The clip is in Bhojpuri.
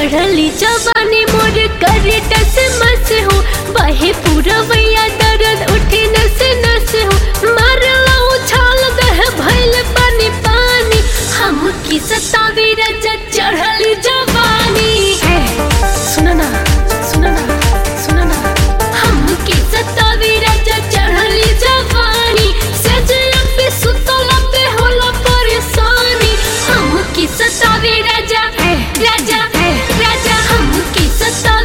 चढ़ली जवानी मोर करे टस मस हो बहे पूरा वैया दर्द उठे नस नस हो मारला उछाल दह भइल पानी पानी हम की सतावे रजा चढ़ली जवानी सुना ना सुना ना सुना ना हम की सतावे रजा चढ़ली जवानी सजला पे सुतला पे होला परेशानी हम की सतावे राजा राजा राजा हम की सतावे